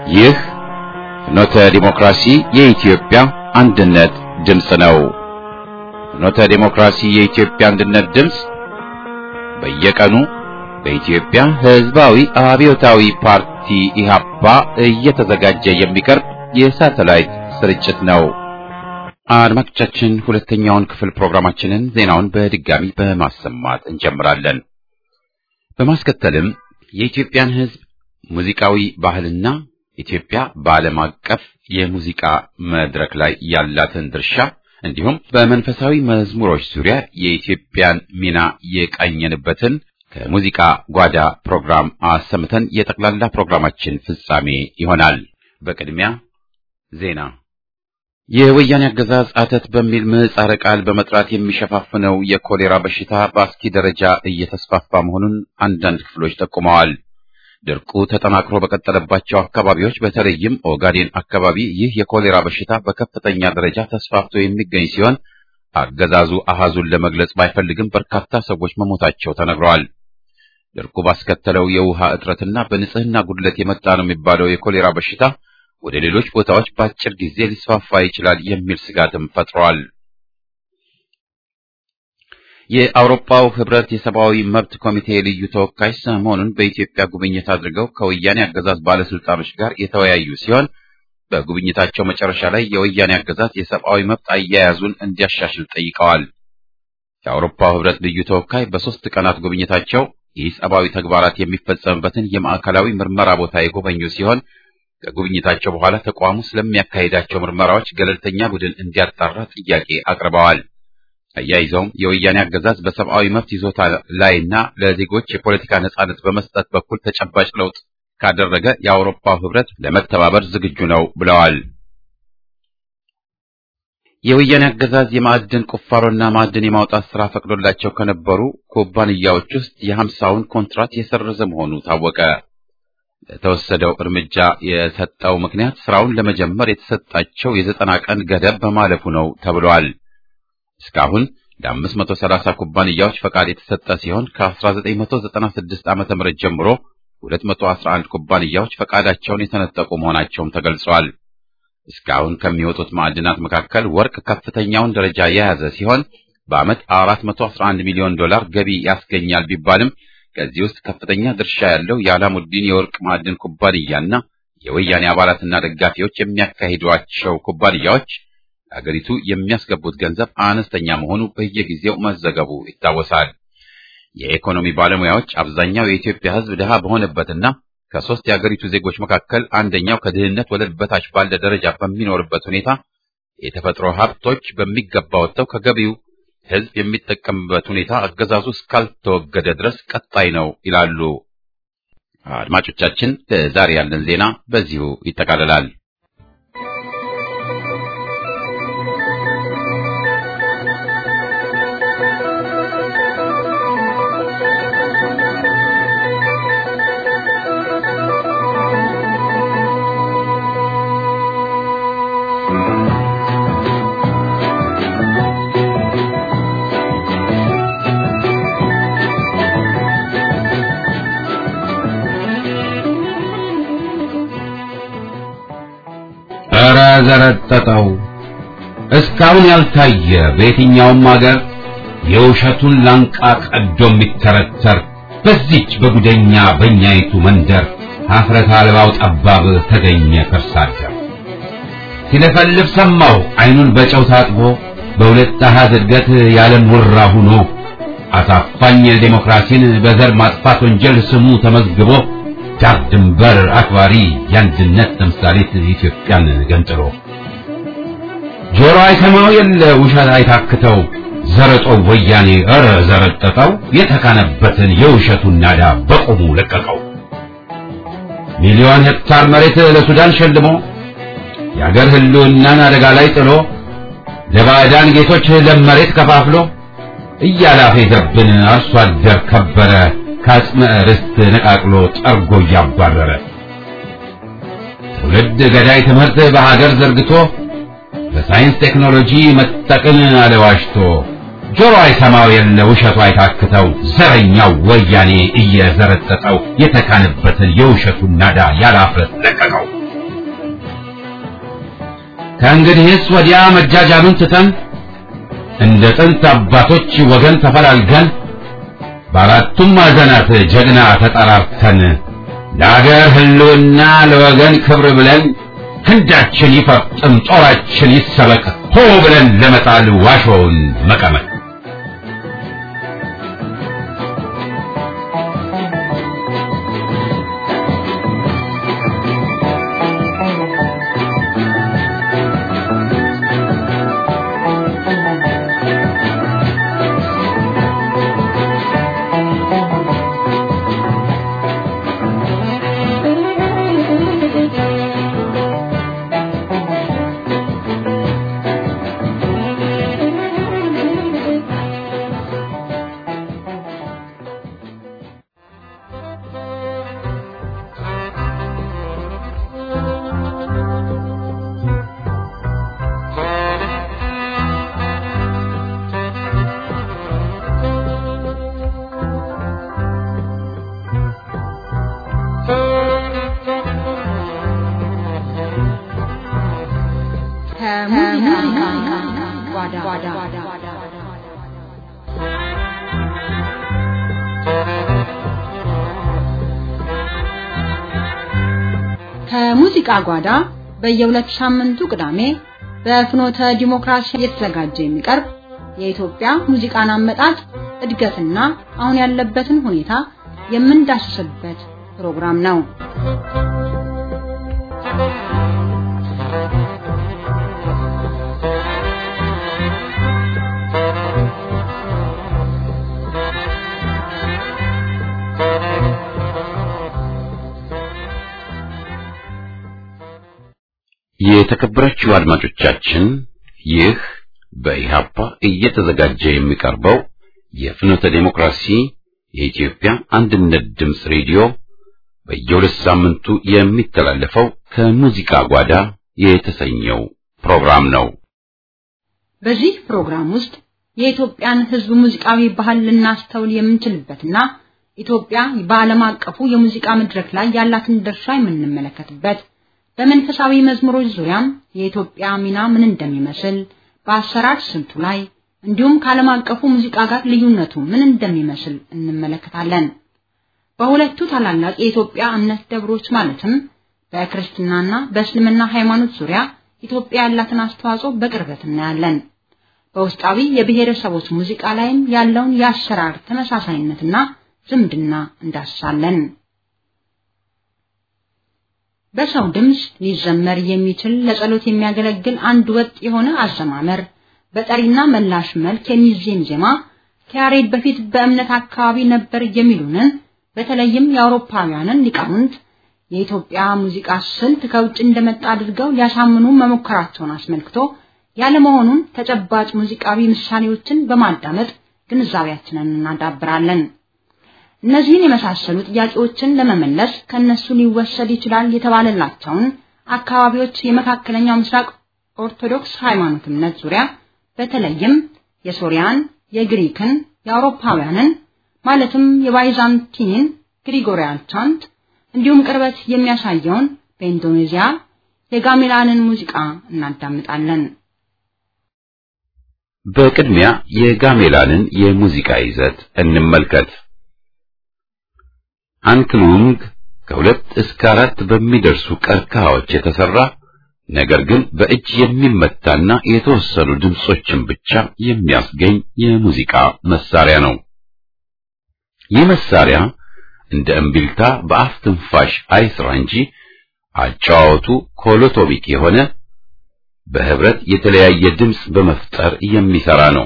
ይህ ፍኖተ ዲሞክራሲ የኢትዮጵያ አንድነት ድምፅ ነው። ፍኖተ ዲሞክራሲ የኢትዮጵያ አንድነት ድምፅ በየቀኑ በኢትዮጵያ ሕዝባዊ አብዮታዊ ፓርቲ ኢህአፓ እየተዘጋጀ የሚቀርብ የሳተላይት ስርጭት ነው። አድማጮቻችን ሁለተኛውን ክፍል ፕሮግራማችንን ዜናውን በድጋሚ በማሰማት እንጀምራለን። በማስከተልም የኢትዮጵያን ሕዝብ ሙዚቃዊ ባህልና ኢትዮጵያ በዓለም አቀፍ የሙዚቃ መድረክ ላይ ያላትን ድርሻ እንዲሁም በመንፈሳዊ መዝሙሮች ዙሪያ የኢትዮጵያን ሚና የቃኘንበትን ከሙዚቃ ጓዳ ፕሮግራም አሰምተን የጠቅላላ ፕሮግራማችን ፍጻሜ ይሆናል። በቅድሚያ ዜና። የወያኔ አገዛዝ አተት በሚል ምህጻረ ቃል በመጥራት የሚሸፋፍነው የኮሌራ በሽታ በአስኪ ደረጃ እየተስፋፋ መሆኑን አንዳንድ ክፍሎች ጠቁመዋል። ድርቁ ተጠናክሮ በቀጠለባቸው አካባቢዎች በተለይም ኦጋዴን አካባቢ ይህ የኮሌራ በሽታ በከፍተኛ ደረጃ ተስፋፍቶ የሚገኝ ሲሆን አገዛዙ አሃዙን ለመግለጽ ባይፈልግም በርካታ ሰዎች መሞታቸው ተነግረዋል። ድርቁ ባስከተለው የውሃ እጥረትና በንጽህና ጉድለት የመጣ ነው የሚባለው የኮሌራ በሽታ ወደ ሌሎች ቦታዎች በአጭር ጊዜ ሊስፋፋ ይችላል የሚል ስጋትም ፈጥሯል። የአውሮፓው ህብረት የሰብአዊ መብት ኮሚቴ ልዩ ተወካይ ሰሞኑን በኢትዮጵያ ጉብኝት አድርገው ከወያኔ አገዛዝ ባለስልጣኖች ጋር የተወያዩ ሲሆን በጉብኝታቸው መጨረሻ ላይ የወያኔ አገዛዝ የሰብአዊ መብት አያያዙን እንዲያሻሽል ጠይቀዋል። የአውሮፓው ህብረት ልዩ ተወካይ በሶስት ቀናት ጉብኝታቸው ይህ ሰብአዊ ተግባራት የሚፈጸምበትን የማዕከላዊ ምርመራ ቦታ የጎበኙ ሲሆን ከጉብኝታቸው በኋላ ተቋሙ ስለሚያካሂዳቸው ምርመራዎች ገለልተኛ ቡድን እንዲያጣራ ጥያቄ አቅርበዋል። አያይዘውም የወያኔ አገዛዝ በሰብአዊ መብት ይዞታ ላይና ለዜጎች የፖለቲካ ነጻነት በመስጠት በኩል ተጨባጭ ለውጥ ካደረገ የአውሮፓው ህብረት ለመተባበር ዝግጁ ነው ብለዋል። የወያኔ አገዛዝ የማዕድን ቁፋሮና ማዕድን የማውጣት ስራ ፈቅዶላቸው ከነበሩ ኩባንያዎች ውስጥ የሀምሳውን ኮንትራት የሰረዘ መሆኑ ታወቀ። ለተወሰደው እርምጃ የሰጠው ምክንያት ስራውን ለመጀመር የተሰጣቸው የዘጠና ቀን ገደብ በማለፉ ነው ተብሏል። እስካሁን ለ530 ኩባንያዎች ፈቃድ የተሰጠ ሲሆን ከ1996 ዓ.ም ጀምሮ 211 ኩባንያዎች ፈቃዳቸውን የተነጠቁ መሆናቸውም ተገልጿል። እስካሁን ከሚወጡት ማዕድናት መካከል ወርቅ ከፍተኛውን ደረጃ የያዘ ሲሆን በዓመት 411 ሚሊዮን ዶላር ገቢ ያስገኛል ቢባልም ከዚህ ውስጥ ከፍተኛ ድርሻ ያለው የአላሙዲን የወርቅ ማዕድን ኩባንያና የወያኔ አባላትና ደጋፊዎች የሚያካሂዷቸው ኩባንያዎች አገሪቱ የሚያስገቡት ገንዘብ አነስተኛ መሆኑ በየጊዜው መዘገቡ ይታወሳል። የኢኮኖሚ ባለሙያዎች አብዛኛው የኢትዮጵያ ሕዝብ ድሃ በሆነበትና ከሶስት የአገሪቱ ዜጎች መካከል አንደኛው ከድህነት ወለል በታች ባለ ደረጃ በሚኖርበት ሁኔታ የተፈጥሮ ሀብቶች በሚገባ ወጥተው ከገቢው ሕዝብ የሚጠቀምበት ሁኔታ አገዛዙ እስካልተወገደ ድረስ ቀጣይ ነው ይላሉ። አድማጮቻችን፣ ለዛሬ ያለን ዜና በዚሁ ይጠቃልላል። ኧረ ዘረጠጠው እስካሁን ያልታየ በየትኛውም አገር የውሸቱን ላንቃ ቀዶ የሚተረተር በዚች በጉደኛ በእኛይቱ መንደር ሀፍረት አልባው ጠባብ ተገኘ ከርሳደር ሲለፈልፍ ሰማው አይኑን በጨው ታጥቦ በሁለት አሃዝ እድገት ያለም ውራ ሁኖ አሳፋኝ ዴሞክራሲን በዘር ማጥፋት ወንጀል ስሙ ተመዝግቦ ዳር ድንበር አክባሪ የአንድነት ተምሳሌት ኢትዮጵያን ገንጥሎ ጆሮ አይሰማው የለ ውሸት አይታክተው ዘረጦ ወያኔ ኧረ ዘረጠጠው የተካነበትን የውሸቱን ናዳ በቁሙ ለቀቀው። ሚሊዮን ሄክታር መሬት ለሱዳን ሸልሞ የአገር ህልውናን አደጋ ላይ ጥሎ ለባዕዳን ጌቶች ለም መሬት ከፋፍሎ እያላፌዘብን አርሶ አደር ከበረ ከአጽመ ርስት ነቃቅሎ ጠርጎ እያባረረ ትውልድ ገዳይ ትምህርት በሀገር ዘርግቶ በሳይንስ ቴክኖሎጂ መጠቅን አለዋሽቶ ጆሮ አይሰማው የለ ውሸቱ አይታክተው ዘረኛው ወያኔ እየዘረጠጠው የተካነበትን የውሸቱን ናዳ ያላፍረት ለቀቀው። ከእንግዲህስ ወዲያ መጃጃሉን ትተን እንደ ጥንት አባቶች ወገን ተፈላልገን በአራቱም ማዕዘናት ጀግና ተጠራርተን ለአገር ሕልውና ለወገን ክብር ብለን ክንዳችን ይፈርጥም ጦራችን ይሰበቅ ሆ ብለን ለመጣል ዋሾውን መቀመቅ ከሙዚቃ ጓዳ በየሁለት ሳምንቱ ቅዳሜ በፍኖተ ዲሞክራሲ እየተዘጋጀ የሚቀርብ የኢትዮጵያ ሙዚቃን አመጣጥ እድገትና አሁን ያለበትን ሁኔታ የምንዳስስበት ፕሮግራም ነው። የተከበራችሁ አድማጮቻችን ይህ በኢሃፓ እየተዘጋጀ የሚቀርበው የፍኖተ ዴሞክራሲ የኢትዮጵያ አንድነት ድምፅ ሬዲዮ በየሁለት ሳምንቱ የሚተላለፈው ከሙዚቃ ጓዳ የተሰኘው ፕሮግራም ነው። በዚህ ፕሮግራም ውስጥ የኢትዮጵያን ሕዝብ ሙዚቃዊ ባህል ልናስተውል የምንችልበትና ኢትዮጵያ በዓለም አቀፉ የሙዚቃ መድረክ ላይ ያላትን ድርሻ የምንመለከትበት በመንፈሳዊ መዝሙሮች ዙሪያም የኢትዮጵያ ሚና ምን እንደሚመስል በአሰራር ስልቱ ላይ እንዲሁም ከዓለም አቀፉ ሙዚቃ ጋር ልዩነቱ ምን እንደሚመስል እንመለከታለን። በሁለቱ ታላላቅ የኢትዮጵያ እምነት ደብሮች ማለትም በክርስትናና በእስልምና ሃይማኖት ዙሪያ ኢትዮጵያ ያላትን አስተዋጽኦ በቅርበት እናያለን። በውስጣዊ የብሔረሰቦች ሙዚቃ ላይም ያለውን የአሰራር ተመሳሳይነትና ዝምድና እንዳስሳለን። በሰው ድምፅ ሊዘመር የሚችል ለጸሎት የሚያገለግል አንድ ወጥ የሆነ አዘማመር በጠሪና መላሽ መልክ የሚዜም ዜማ ከያሬድ በፊት በእምነት አካባቢ ነበር የሚሉንን በተለይም የአውሮፓውያንን ሊቃውንት የኢትዮጵያ ሙዚቃ ስልት ከውጭ እንደመጣ አድርገው ሊያሳምኑ መሞከራቸውን አስመልክቶ ያለመሆኑን ተጨባጭ ሙዚቃዊ ምሳሌዎችን በማዳመጥ ግንዛቤያችንን እናዳብራለን። እነዚህን የመሳሰሉ ጥያቄዎችን ለመመለስ ከነሱ ሊወሰድ ይችላል የተባለላቸውን አካባቢዎች የመካከለኛው ምስራቅ ኦርቶዶክስ ሃይማኖት እምነት ዙሪያ በተለይም የሶሪያን፣ የግሪክን፣ የአውሮፓውያንን ማለትም የባይዛንቲንን ግሪጎሪያን ቻንት እንዲሁም ቅርበት የሚያሳየውን በኢንዶኔዚያ የጋሜላንን ሙዚቃ እናዳምጣለን። በቅድሚያ የጋሜላንን የሙዚቃ ይዘት እንመልከት። አንክሉንግ ከሁለት እስከ አራት በሚደርሱ ቀርከሃዎች የተሰራ ነገር ግን በእጅ የሚመታና የተወሰኑ ድምጾችን ብቻ የሚያስገኝ የሙዚቃ መሳሪያ ነው። ይህ መሳሪያ እንደ እምቢልታ በአፍ ትንፋሽ አይስራ እንጂ አጫዋወቱ ኮሎቶሚክ የሆነ በህብረት የተለያየ ድምፅ በመፍጠር የሚሰራ ነው።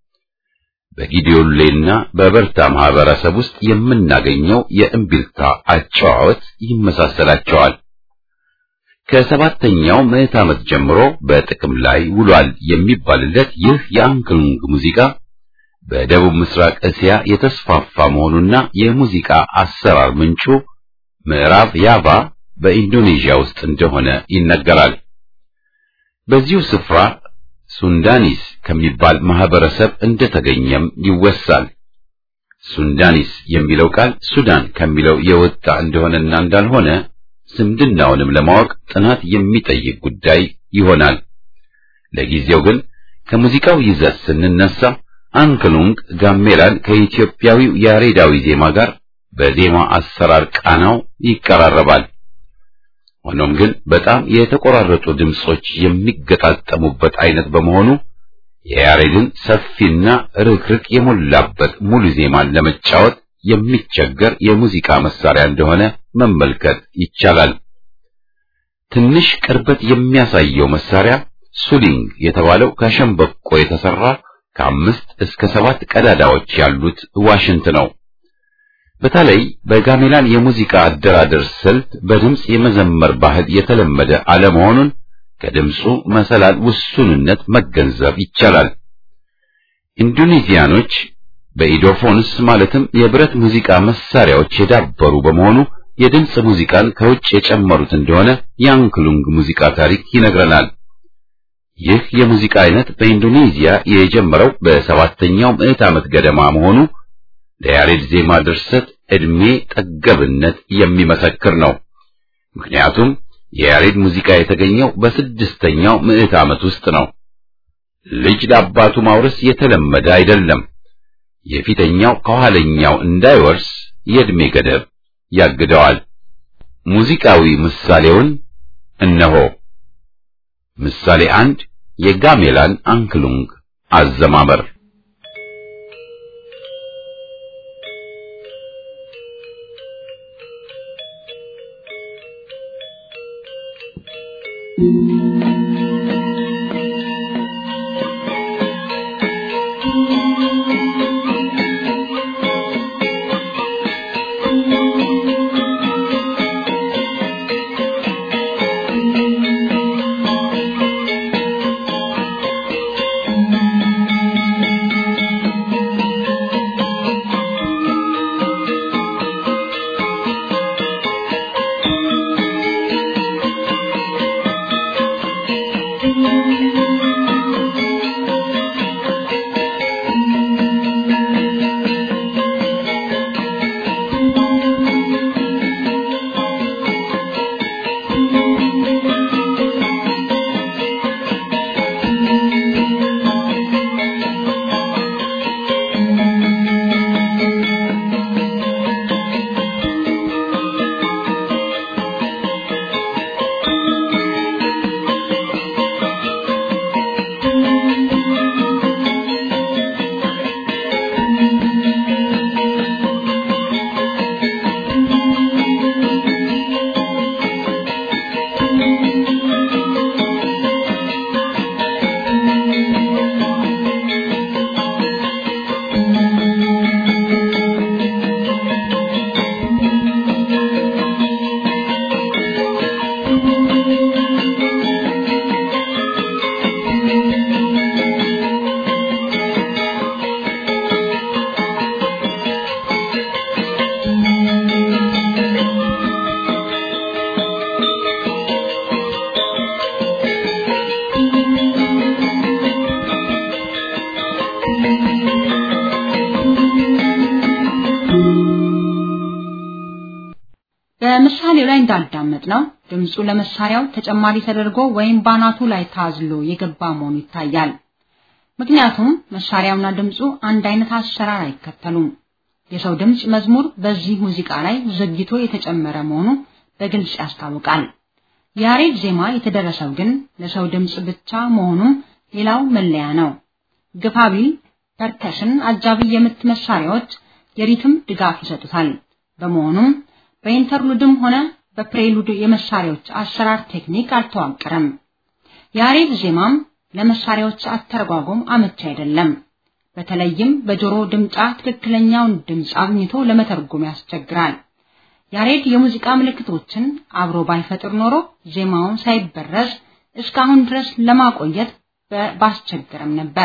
በጊዲዮሌና በበርታ ማህበረሰብ ውስጥ የምናገኘው የእምቢልታ አጨዋወት ይመሳሰላቸዋል። ከሰባተኛው ምዕት ዓመት ጀምሮ በጥቅም ላይ ውሏል የሚባልለት ይህ የአንክሉንግ ሙዚቃ በደቡብ ምስራቅ እስያ የተስፋፋ መሆኑና የሙዚቃ አሰራር ምንጩ ምዕራብ ያቫ በኢንዶኔዥያ ውስጥ እንደሆነ ይነገራል። በዚሁ ስፍራ ሱንዳኒስ ከሚባል ማህበረሰብ እንደተገኘም ይወሳል። ሱንዳኒስ የሚለው ቃል ሱዳን ከሚለው የወጣ እንደሆነና እንዳልሆነ ዝምድናውንም ለማወቅ ጥናት የሚጠይቅ ጉዳይ ይሆናል። ለጊዜው ግን ከሙዚቃው ይዘት ስንነሳ አንክሉንግ ጋሜላን ከኢትዮጵያዊው ያሬዳዊ ዜማ ጋር በዜማ አሰራር ቃናው ይቀራረባል። ሆኖም ግን በጣም የተቆራረጡ ድምጾች የሚገጣጠሙበት አይነት በመሆኑ የያሬድን ሰፊና ርክርክ የሞላበት ሙሉ ዜማን ለመጫወት የሚቸገር የሙዚቃ መሳሪያ እንደሆነ መመልከት ይቻላል። ትንሽ ቅርበት የሚያሳየው መሳሪያ ሱሊንግ የተባለው ከሸምበቆ የተሰራ ከአምስት እስከ ሰባት ቀዳዳዎች ያሉት ዋሽንት ነው። በተለይ በጋሜላን የሙዚቃ አደራደር ስልት በድምፅ የመዘመር ባህል የተለመደ አለመሆኑን ከድምፁ መሰላል ውሱንነት መገንዘብ ይቻላል። ኢንዶኔዚያኖች በኢዶፎንስ ማለትም የብረት ሙዚቃ መሳሪያዎች የዳበሩ በመሆኑ የድምፅ ሙዚቃን ከውጭ የጨመሩት እንደሆነ የአንክሉንግ ሙዚቃ ታሪክ ይነግረናል። ይህ የሙዚቃ አይነት በኢንዶኔዚያ የጀመረው በሰባተኛው ምዕት ዓመት ገደማ መሆኑ ለያሬድ ዜማ ድርሰት ዕድሜ ጠገብነት የሚመሰክር ነው። ምክንያቱም የያሬድ ሙዚቃ የተገኘው በስድስተኛው ምዕት ዓመት ውስጥ ነው። ልጅ ለአባቱ ማውረስ የተለመደ አይደለም። የፊተኛው ከኋለኛው እንዳይወርስ የዕድሜ ገደብ ያግደዋል። ሙዚቃዊ ምሳሌውን እነሆ። ምሳሌ አንድ የጋሜላን አንክሉንግ አዘማመር በምሳሌው ላይ እንዳዳመጥ ነው ድምፁ ለመሳሪያው ተጨማሪ ተደርጎ ወይም ባናቱ ላይ ታዝሎ የገባ መሆኑ ይታያል። ምክንያቱም መሳሪያውና ድምፁ አንድ አይነት አሰራር አይከተሉም። የሰው ድምፅ መዝሙር በዚህ ሙዚቃ ላይ ዘግይቶ የተጨመረ መሆኑ በግልጽ ያስታውቃል። የያሬድ ዜማ የተደረሰው ግን ለሰው ድምፅ ብቻ መሆኑም ሌላው መለያ ነው። ግፋቢል ፐርከሽን አጃቢ የምት መሳሪያዎች የሪትም ድጋፍ ይሰጡታል። በመሆኑም በኢንተርሉድም ሆነ በፕሬሉድ የመሳሪያዎች አሰራር ቴክኒክ አልተዋቀረም። የያሬድ ዜማም ለመሳሪያዎች አተረጓጎም አመቺ አይደለም። በተለይም በጆሮ ድምጫ ትክክለኛውን ድምፅ አግኝቶ ለመተርጎም ያስቸግራል። ያሬድ የሙዚቃ ምልክቶችን አብሮ ባይፈጥር ኖሮ ዜማውን ሳይበረዝ እስካሁን ድረስ ለማቆየት ባስቸገረም ነበር።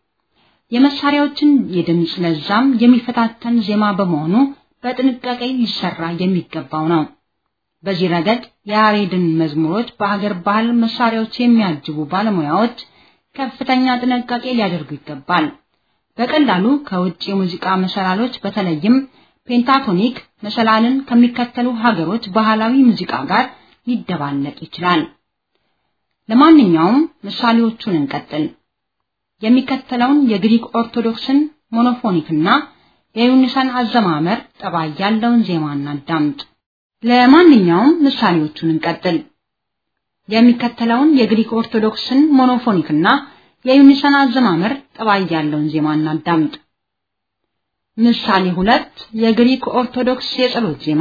የመሳሪያዎችን የድምፅ ለዛም የሚፈታተን ዜማ በመሆኑ በጥንቃቄ ሊሰራ የሚገባው ነው። በዚህ ረገድ የያሬድን መዝሙሮች በሀገር ባህል መሳሪያዎች የሚያጅቡ ባለሙያዎች ከፍተኛ ጥንቃቄ ሊያደርጉ ይገባል። በቀላሉ ከውጭ የሙዚቃ መሰላሎች በተለይም ፔንታቶኒክ መሰላልን ከሚከተሉ ሀገሮች ባህላዊ ሙዚቃ ጋር ሊደባለቅ ይችላል። ለማንኛውም ምሳሌዎቹን እንቀጥል። የሚከተለውን የግሪክ ኦርቶዶክስን ሞኖፎኒክና የዩኒሳን አዘማመር ጠባይ ያለውን ዜማ እናዳምጥ። ለማንኛውም ምሳሌዎቹን እንቀጥል። የሚከተለውን የግሪክ ኦርቶዶክስን ሞኖፎኒክና የዩኒሳን አዘማመር ጠባይ ያለውን ዜማ እናዳምጥ። ምሳሌ ሁለት የግሪክ ኦርቶዶክስ የጸሎት ዜማ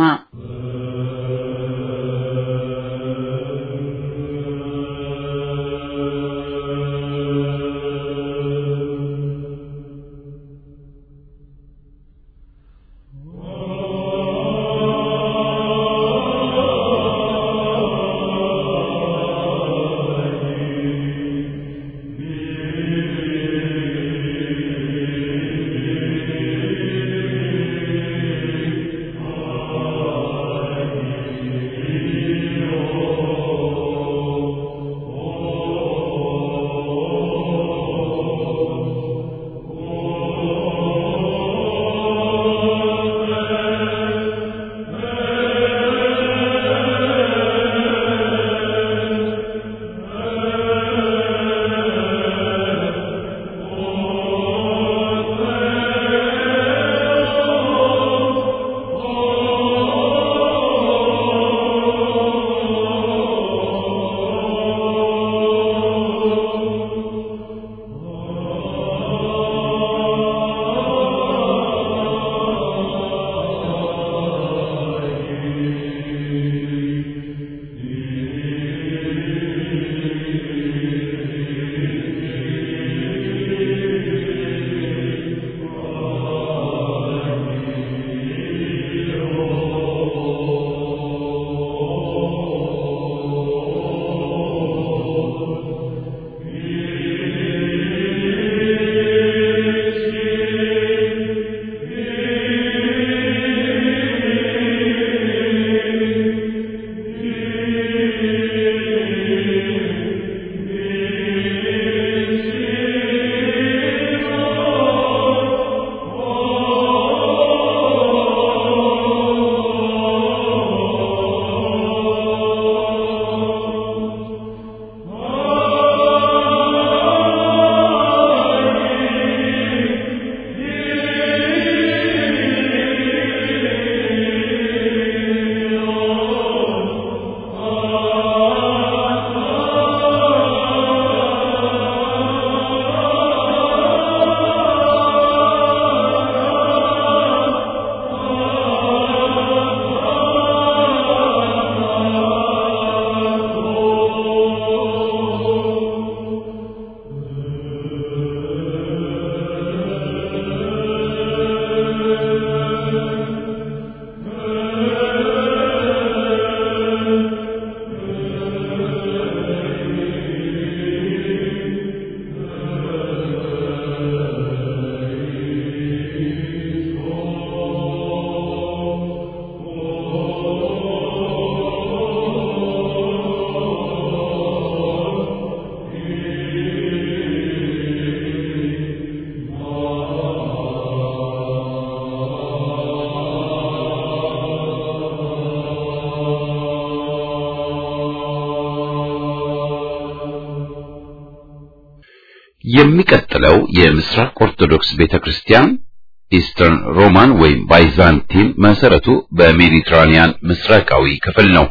የሚቀጥለው የምስራቅ ኦርቶዶክስ ቤተክርስቲያን ኢስተርን ሮማን ወይም ባይዛንቲን መሰረቱ በሜዲትራኒያን ምስራቃዊ ክፍል ነው።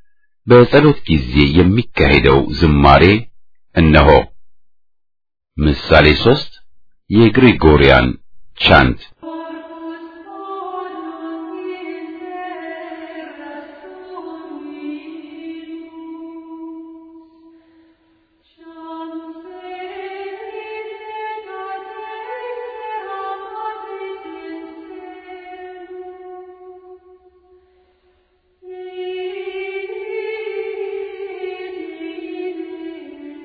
በጸሎት ጊዜ የሚካሄደው ዝማሬ እነሆ። ምሳሌ ሶስት የግሪጎሪያን ቻንት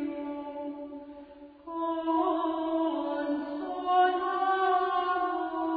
Oh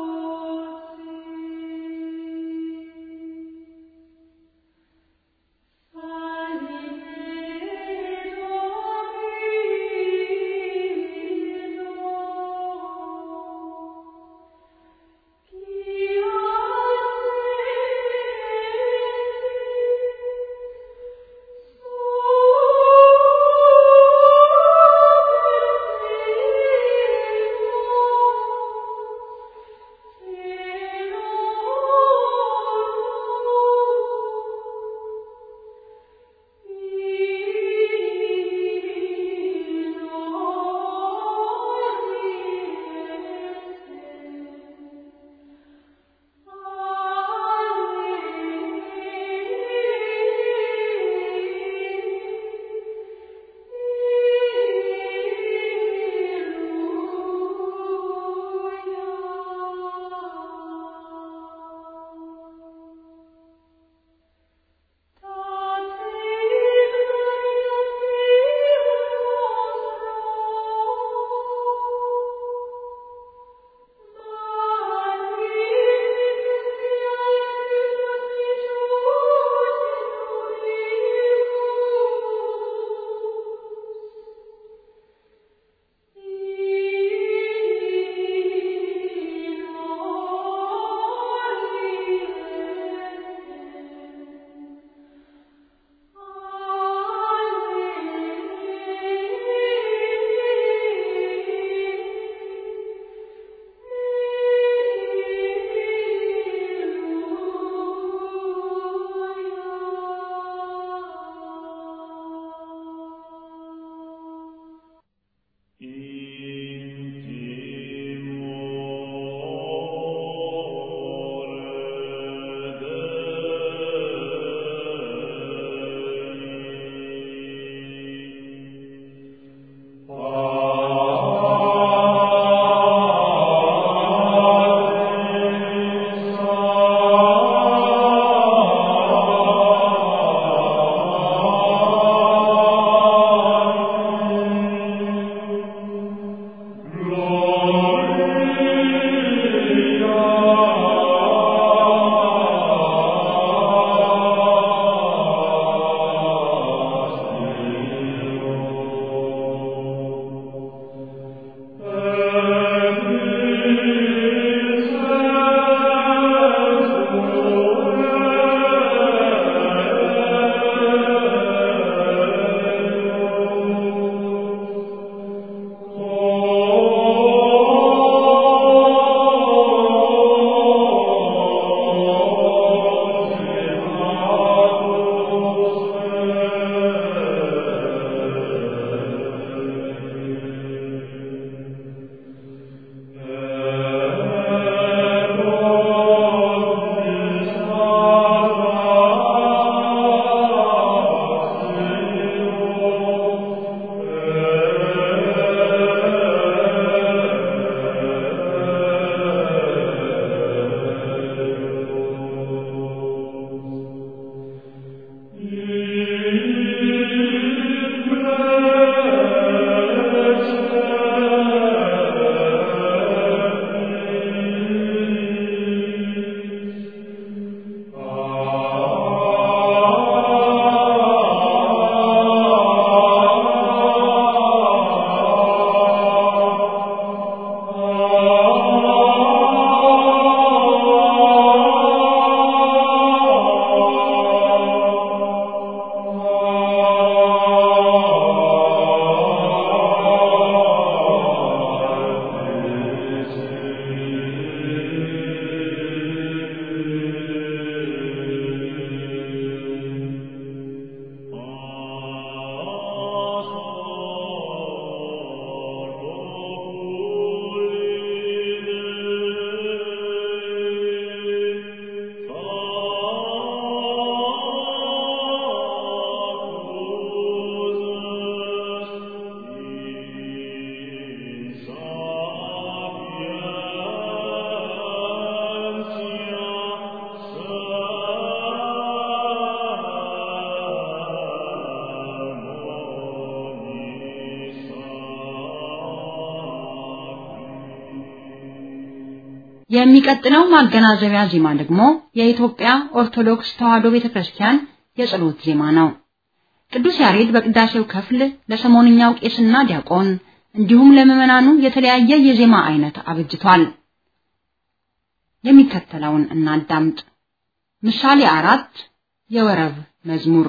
የሚቀጥለው ማገናዘቢያ ዜማ ደግሞ የኢትዮጵያ ኦርቶዶክስ ተዋሕዶ ቤተክርስቲያን የጸሎት ዜማ ነው። ቅዱስ ያሬድ በቅዳሴው ክፍል ለሰሞንኛው ቄስና ዲያቆን እንዲሁም ለምዕመናኑ የተለያየ የዜማ አይነት አብጅቷል። የሚከተለውን እናዳምጥ። ምሳሌ አራት የወረብ መዝሙር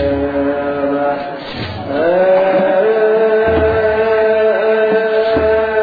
Uh...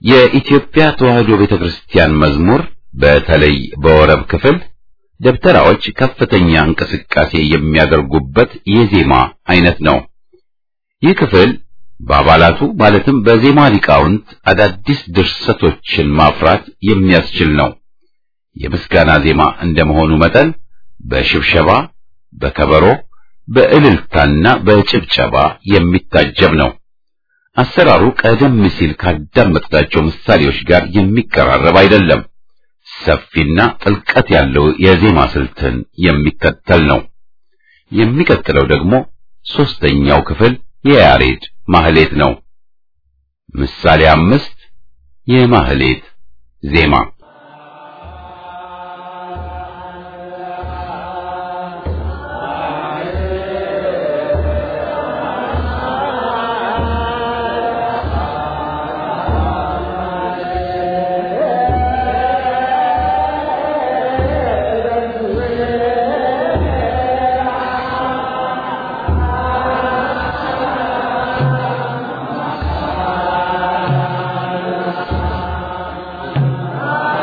የኢትዮጵያ ተዋሕዶ ቤተክርስቲያን መዝሙር በተለይ በወረብ ክፍል ደብተራዎች ከፍተኛ እንቅስቃሴ የሚያደርጉበት የዜማ አይነት ነው። ይህ ክፍል በአባላቱ ማለትም በዜማ ሊቃውንት አዳዲስ ድርሰቶችን ማፍራት የሚያስችል ነው። የምስጋና ዜማ እንደመሆኑ መጠን በሽብሸባ፣ በከበሮ፣ በእልልታና በጭብጨባ የሚታጀብ ነው። አሰራሩ ቀደም ሲል ካዳመጥናቸው ምሳሌዎች ጋር የሚቀራረብ አይደለም። ሰፊና ጥልቀት ያለው የዜማ ስልትን የሚከተል ነው። የሚቀጥለው ደግሞ ሦስተኛው ክፍል የያሬድ ማህሌት ነው። ምሳሌ አምስት የማህሌት ዜማ Ah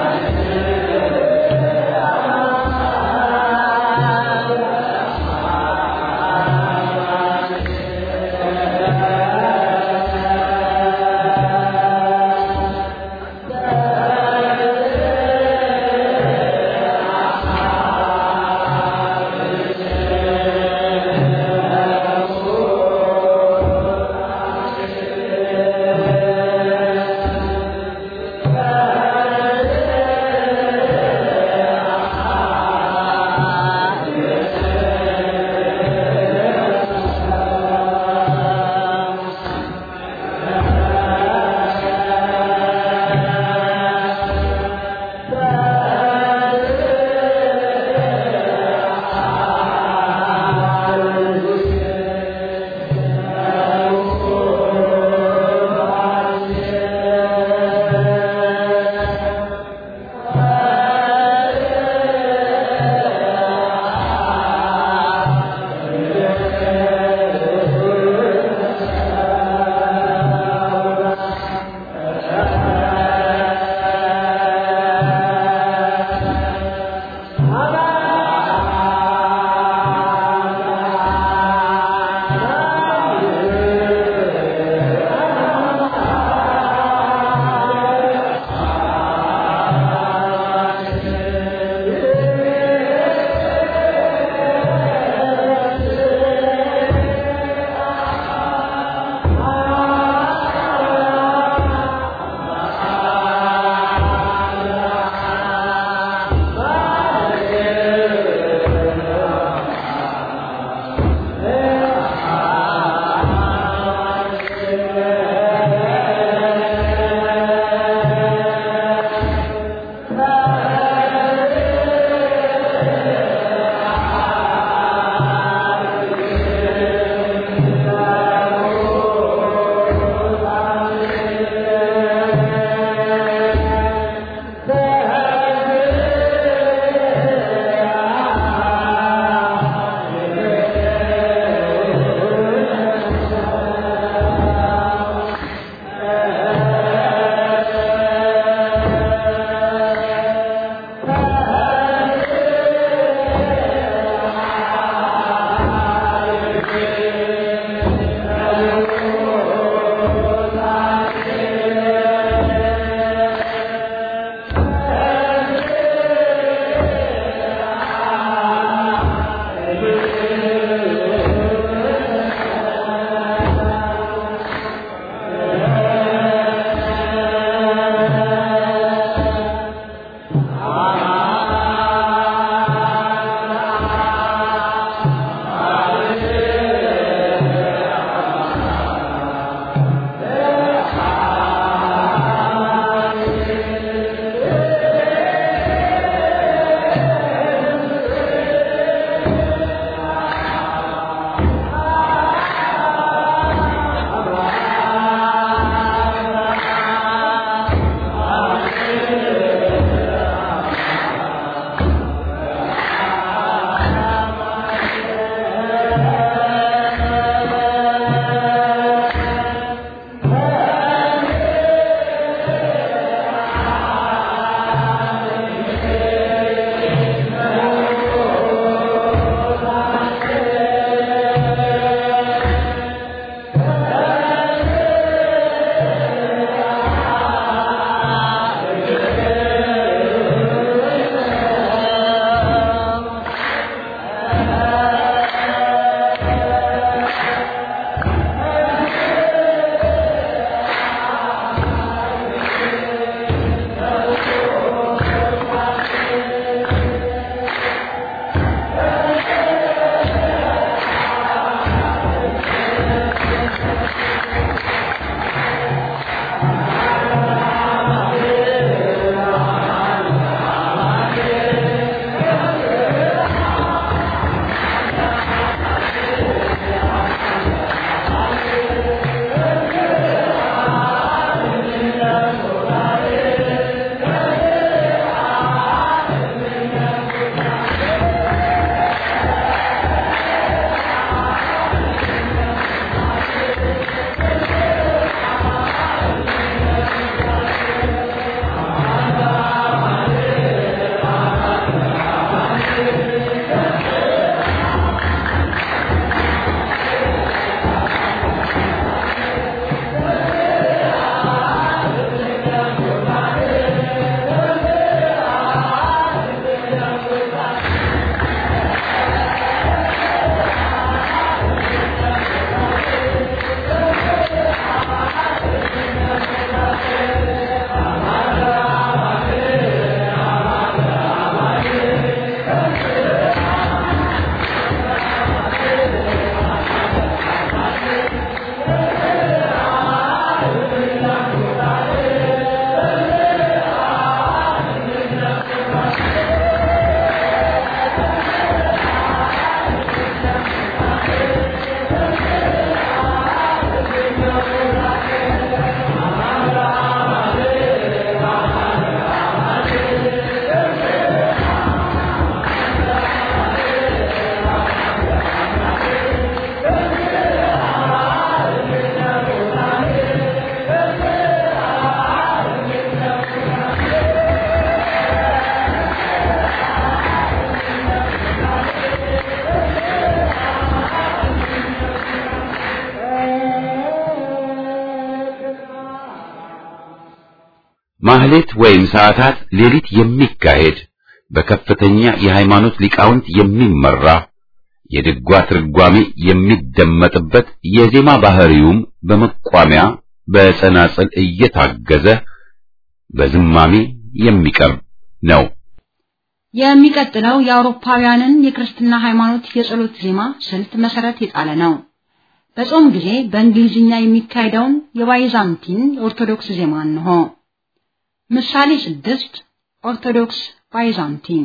ማህሌት ወይም ሰዓታት ሌሊት የሚካሄድ በከፍተኛ የሃይማኖት ሊቃውንት የሚመራ የድጓ ትርጓሜ የሚደመጥበት የዜማ ባህሪውም በመቋሚያ በጸናጽል እየታገዘ በዝማሜ የሚቀርብ ነው። የሚቀጥለው የአውሮፓውያንን የክርስትና ሃይማኖት የጸሎት ዜማ ስልት መሰረት የጣለ ነው። በጾም ጊዜ በእንግሊዝኛ የሚካሄደውን የባይዛንቲን ኦርቶዶክስ ዜማ እንሆ። ምሳሌ ስድስት ኦርቶዶክስ ባይዛንቲን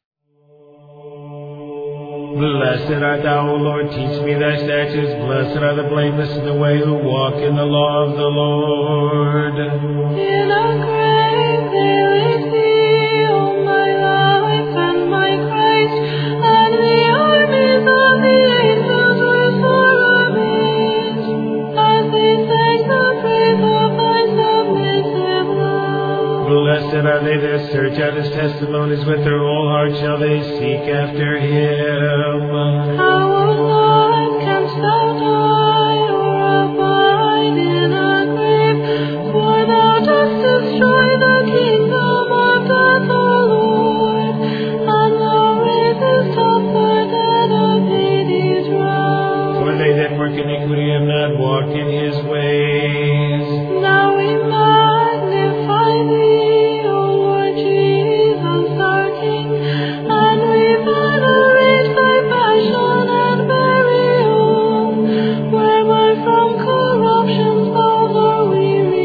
Blessed art thou, O Lord, teach me thy statutes. Blessed are the blameless in the way who walk in the law of the Lord. In a grave they laid thee, O my life and my Christ, and the armies of the angels were sore amazed, as they sang the praise of thy submissive love. Blessed are they that search out his testimonies with their whole heart shall they seek after him. How, O Lord, canst thou die or abide in a grave? For thou dost destroy the kingdom of death, O Lord, and thou raisest up the dead of Hades round. For they that work iniquity have not walked in his ways. Now we magnify thee, O Lord Jesus, our King, and we venerate thy passion and burial, whereby from corruption's bowels are we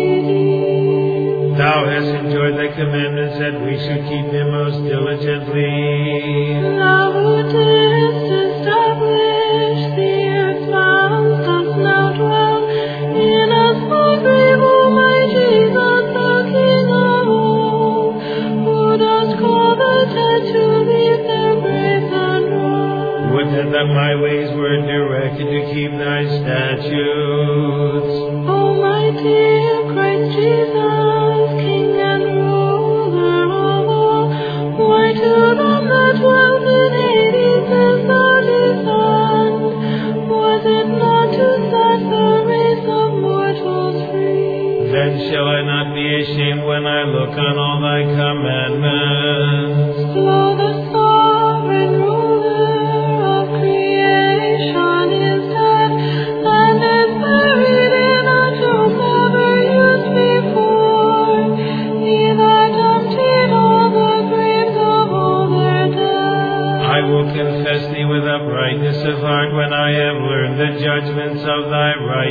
redeemed. Thou hast enjoyed thy commandments that we should keep them most diligently. Thou who didst establish the earth's bounds dost now dwell in a small grave, O my Jesus, the King of all, who dost call the dead to leave their graves and rise. Would that, that my ways were directed to keep thy statutes. O my dear Christ Jesus, King and ruler of all, why to them that dwell in Hades is thou descend? Was it not to set the race of mortals free? Then shall I not be ashamed when I look on all thy commandments. Lo, the sovereign ruler of creation is dead, and is buried in a tomb never used before. He that emptied all the graves of all their dead. I will confess thee with uprightness of heart when I have learned the judgments of thy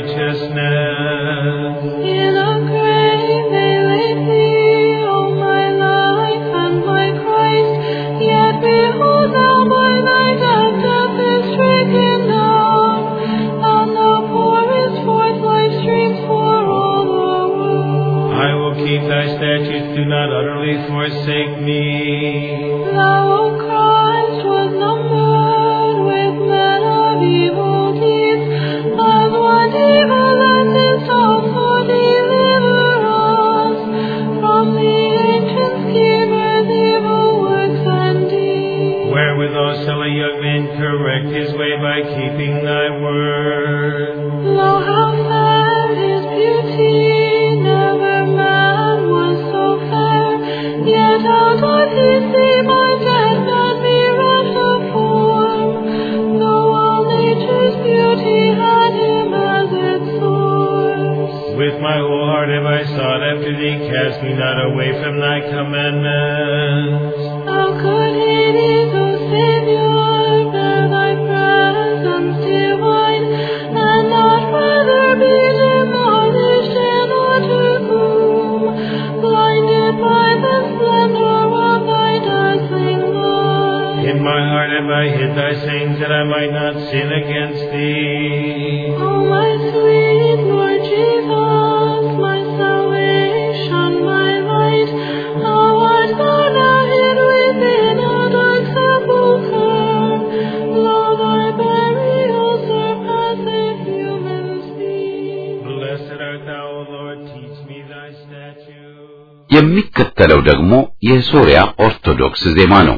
righteousness. In a grave they laid thee, O my life and my Christ. Yet behold thou by thy death death is stricken down, and thou pourest forth life streams for all the world. I will keep thy statutes, do not utterly forsake me. Thou, O Christ, was numbered with men of evil deeds, as one evil that didst also deliver us from the ancient schemers' evil works and deeds. Wherewithal shall a young man correct his way by keeping thy word? Lo, how fair his beauty! Never man was so fair. Yet how doth he seem a dead man bereft of form? Though all nature's beauty had him as its source. With my whole heart have I sought after thee, cast me not away from thy commandments. How could Hades, O Savior, bear thy presence divine, and not rather be demolished in utter gloom, blinded by the splendor of thy dazzling light? In my heart have I hid thy sayings, that I might not sin against thee. O my sweet Lord Jesus, my salvation, my light, how art thou now hid within a dark sepulchre? Lo, thy burial surpasseth human speed. Blessed art thou, O Lord, teach me thy statutes. የሚከተለው ደግሞ የሶሪያ ኦርቶዶክስ ዜማ ነው።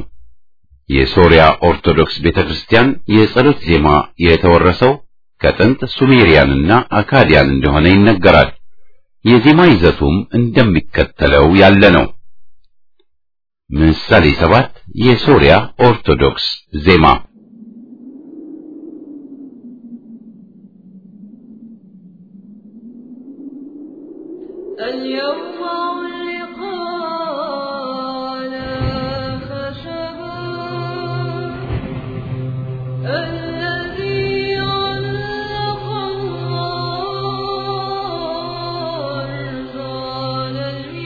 የሶሪያ ኦርቶዶክስ ቤተክርስቲያን የጸሎት ዜማ የተወረሰው ከጥንት ሱሜሪያንና አካዲያን እንደሆነ ይነገራል። የዜማ ይዘቱም እንደሚከተለው ያለ ነው። ምሳሌ ሰባት የሶሪያ ኦርቶዶክስ ዜማ اليوم علقنا خشبا الذي علق الله إرسال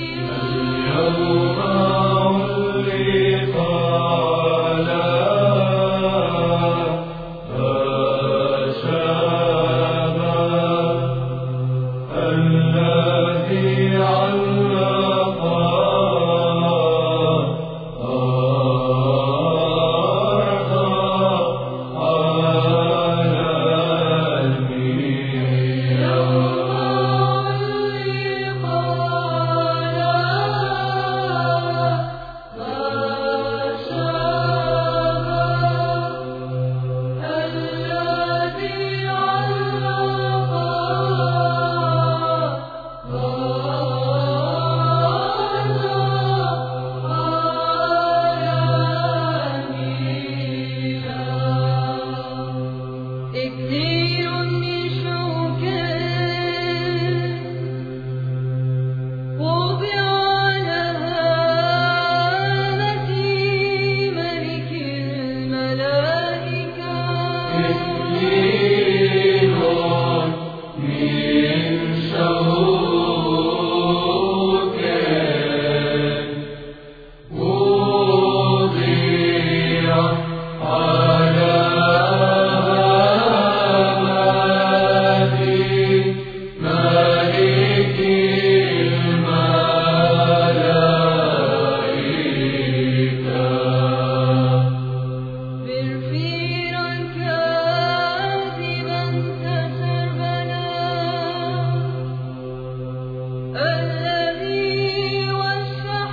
الذي كثير من شوكه وضع على هامة ملك الملائكة بالفيرا كاذبا تسربنا الذي وشح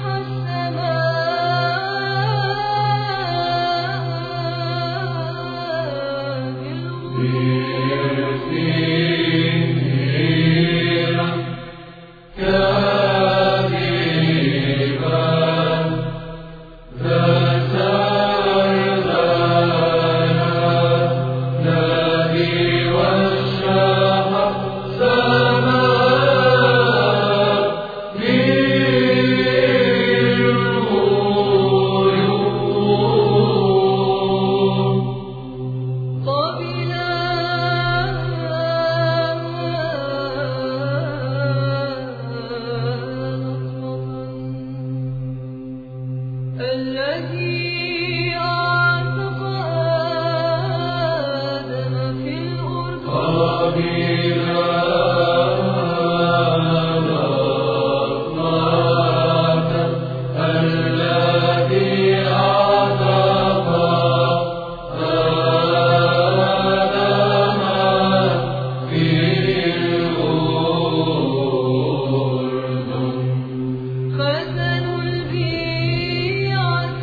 الذي أعتق آدم في الأردن خزن البيعة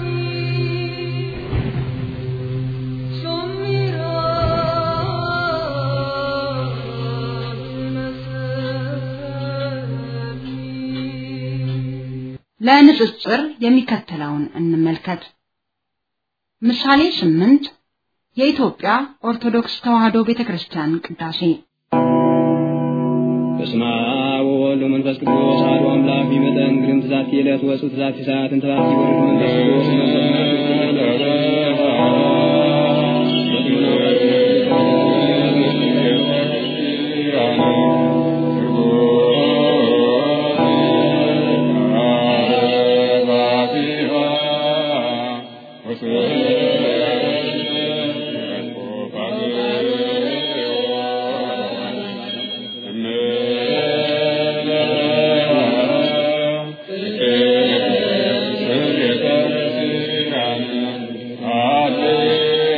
ለንጽጽር የሚከተለውን እንመልከት። ምሳሌ ስምንት የኢትዮጵያ ኦርቶዶክስ ተዋሕዶ ቤተክርስቲያን ቅዳሴ በስመ አብ ወወልድ ወመንፈስ ቅዱስ አሐዱ አምላክ ይመጠን ግርም ትዛቲ ዕለት ወፁ ትዛቲ ሰዓትን ተባቲ ወልድ መንፈስ ቅዱስ መንፈስ Amen.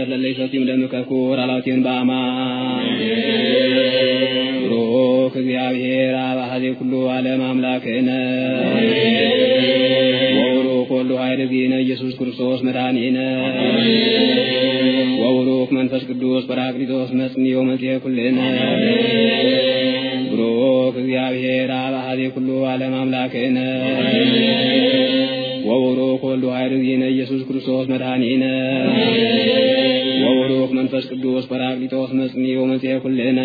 ነገር ለለ ይሰቲም ደምከኩር አላውቴን በአማን ብሩክ እግዚአብሔር አብ አሐዜ ኩሉ ዓለም አምላክነ ወቡሩክ ወልዱ ኃይል እግዚእነ ኢየሱስ ክርስቶስ መድኃኒነ ወቡሩክ መንፈስ ቅዱስ ጰራቅሊጦስ መጽንዮ መጽሔ ኩልነ ብሩክ እግዚአብሔር አብ አሐዜ ኩሉ ዓለም አምላክነ ወቡሩክ ወልዱ ኃይል እግዚእነ ኢየሱስ ክርስቶስ መድኃኒነ ወቡሩክ መንፈስ ቅዱስ ጰራቅሊጦስ መጽንዮ መጽሔ ኩልነ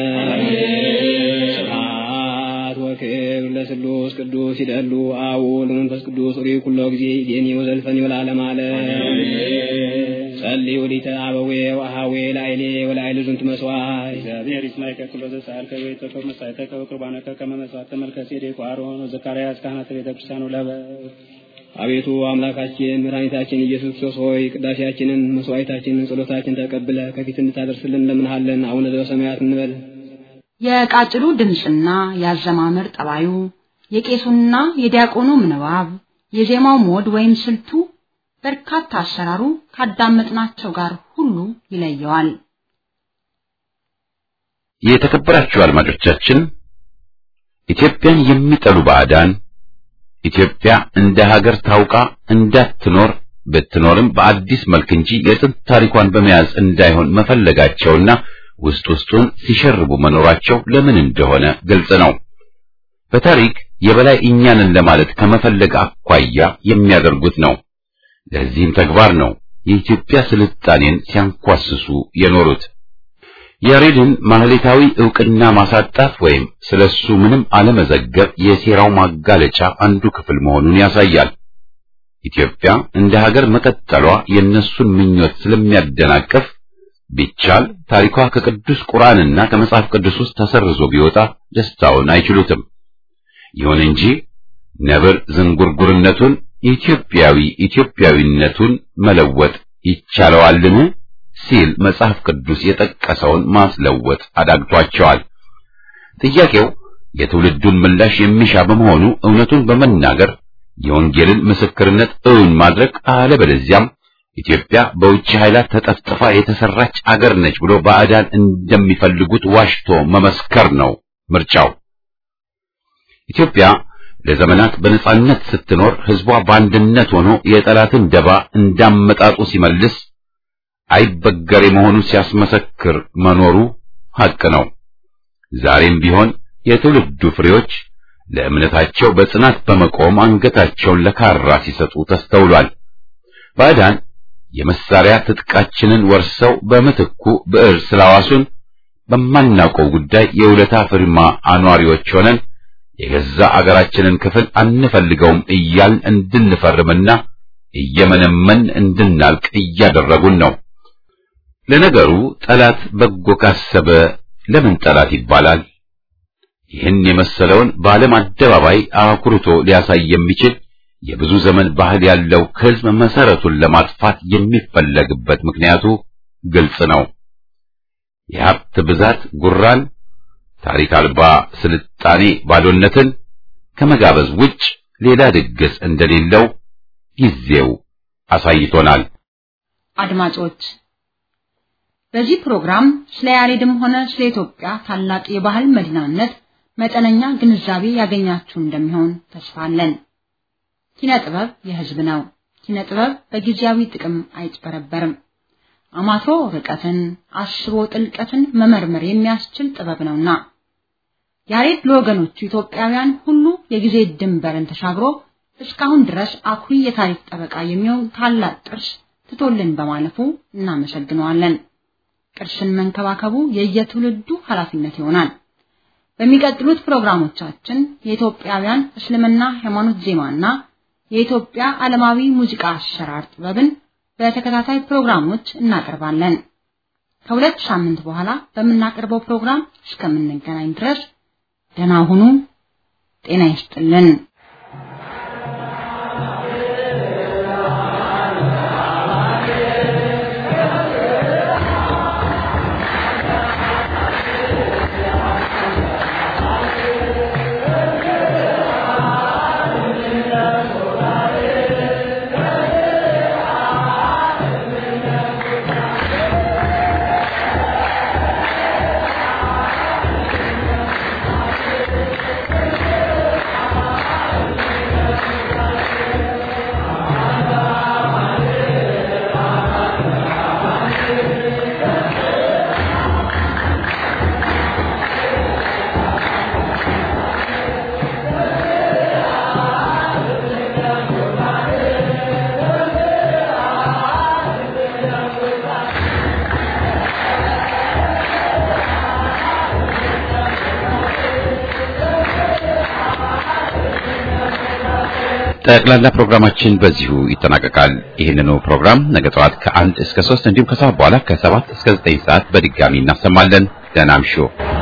ስብሐት ወክብር ለስሉስ ቅዱስ ይደሉ አቡ ለመንፈስ ቅዱስ ሪ ኩሎ ጊዜ ይዴኒ ወዘልፈኒ ወለዓለመ ዓለም ጸልዩ ሊተ አበዌ ወአሃዌ ላይሌ ወላይል ዝንቱ መስዋዕት እግዚአብሔር ይስማይ ከክሎ ዘሳል ከቤተ ከመሳይተ ከበቅርባነ ከመ መስዋዕተ መልከ ጼዴቅ ወአሮን ወዘካርያስ ካህናተ ቤተ ክርስቲያኑ ለበ አቤቱ አምላካችን መድኃኒታችን ኢየሱስ ክርስቶስ ሆይ ቅዳሴያችንን፣ መስዋዕታችንን፣ ጸሎታችንን ተቀብለ ከፊት እንድታደርስልን እንለምንሃለን። አቡነ ዘበሰማያት እንበል። የቃጭሉ ድምፅና የአዘማመር ጠባዩ የቄሱና የዲያቆኑ ምንባብ የዜማው ሞድ ወይም ስልቱ በርካታ አሰራሩ ካዳመጥናቸው ጋር ሁሉ ይለየዋል። የተከበራችሁ አድማጮቻችን ኢትዮጵያን የሚጠሉ ባዕዳን ኢትዮጵያ እንደ ሀገር ታውቃ እንዳትኖር ብትኖርም በአዲስ መልክ እንጂ የጥንት ታሪኳን በመያዝ እንዳይሆን መፈለጋቸውና ውስጥ ውስጡን ሲሸርቡ መኖራቸው ለምን እንደሆነ ግልጽ ነው። በታሪክ የበላይ እኛንን ለማለት ከመፈለግ አኳያ የሚያደርጉት ነው። ለዚህም ተግባር ነው የኢትዮጵያ ስልጣኔን ሲያንኳስሱ የኖሩት። ያሬድን ማህሌታዊ ዕውቅና ማሳጣት ወይም ስለሱ ምንም አለመዘገብ የሴራው ማጋለጫ አንዱ ክፍል መሆኑን ያሳያል። ኢትዮጵያ እንደ ሀገር መቀጠሏ የእነሱን ምኞት ስለሚያደናቅፍ ቢቻል ታሪኳ ከቅዱስ ቁርአንና ከመጽሐፍ ቅዱስ ውስጥ ተሰርዞ ቢወጣ ደስታውን አይችሉትም። ይሁን እንጂ ነብር ዝንጉርጉርነቱን ኢትዮጵያዊ ኢትዮጵያዊነቱን መለወጥ ይቻለዋልን ሲል መጽሐፍ ቅዱስ የጠቀሰውን ማስለወጥ አዳግቷቸዋል። ጥያቄው የትውልዱን ምላሽ የሚሻ በመሆኑ እውነቱን በመናገር የወንጌልን ምስክርነት እውን ማድረግ አለበለዚያም ኢትዮጵያ በውጭ ኃይላት ተጠፍጥፋ የተሰራች አገር ነች ብሎ ባዕዳን እንደሚፈልጉት ዋሽቶ መመስከር ነው ምርጫው። ኢትዮጵያ ለዘመናት በነጻነት ስትኖር ሕዝቧ በአንድነት ሆኖ የጠላትን ደባ እንዳመጣጡ ሲመልስ አይበገሬ መሆኑን ሲያስመሰክር መኖሩ ሐቅ ነው። ዛሬም ቢሆን የትውልዱ ፍሬዎች ለእምነታቸው በጽናት በመቆም አንገታቸውን ለካራ ሲሰጡ ተስተውሏል። ባዕዳን የመሳሪያ ትጥቃችንን ወርሰው በምትኩ ብዕር ስላዋሱን በማናውቀው ጉዳይ የውለታ ፍርማ አኗሪዎች ሆነን የገዛ አገራችንን ክፍል አንፈልገውም እያልን እንድንፈርምና እየመነመን እንድናልቅ እያደረጉን ነው። ለነገሩ ጠላት በጎ ካሰበ ለምን ጠላት ይባላል? ይህን የመሰለውን በዓለም አደባባይ አኩርቶ ሊያሳይ የሚችል የብዙ ዘመን ባህል ያለው ሕዝብ መሰረቱን ለማጥፋት የሚፈለግበት ምክንያቱ ግልጽ ነው። የሀብት ብዛት ጉራን፣ ታሪክ አልባ ስልጣኔ ባዶነትን ከመጋበዝ ውጭ ሌላ ድግስ እንደሌለው ጊዜው አሳይቶናል። አድማጮች በዚህ ፕሮግራም ስለ ያሬድም ሆነ ስለ ኢትዮጵያ ታላቅ የባህል መዲናነት መጠነኛ ግንዛቤ ያገኛችሁ እንደሚሆን ተስፋ አለን። ኪነ ጥበብ የሕዝብ ነው። ኪነ ጥበብ በጊዜያዊ ጥቅም አይጭበረበርም። አማትሮ ርቀትን፣ አስቦ ጥልቀትን መመርመር የሚያስችል ጥበብ ነውና ያሬድ ለወገኖቹ ኢትዮጵያውያን ሁሉ የጊዜ ድንበርን ተሻግሮ እስካሁን ድረስ አኩሪ የታሪክ ጠበቃ የሚሆን ታላቅ ቅርስ ትቶልን በማለፉ እናመሰግነዋለን። ቅርስን መንከባከቡ የየትውልዱ ኃላፊነት ይሆናል። በሚቀጥሉት ፕሮግራሞቻችን የኢትዮጵያውያን እስልምና ሃይማኖት ዜማና የኢትዮጵያ ዓለማዊ ሙዚቃ አሰራር ጥበብን በተከታታይ ፕሮግራሞች እናቀርባለን። ከሁለት ሳምንት በኋላ በምናቀርበው ፕሮግራም እስከምንገናኝ ድረስ ደህና ሁኑ። ጤና ይስጥልን። Thank you. ጠቅላላ ፕሮግራማችን በዚሁ ይጠናቀቃል። ይህንኑ ፕሮግራም ነገ ጠዋት ከአንድ እስከ ሶስት እንዲሁም ከሰዓት በኋላ ከሰባት እስከ ዘጠኝ ሰዓት በድጋሚ እናሰማለን። ደህና እምሹ።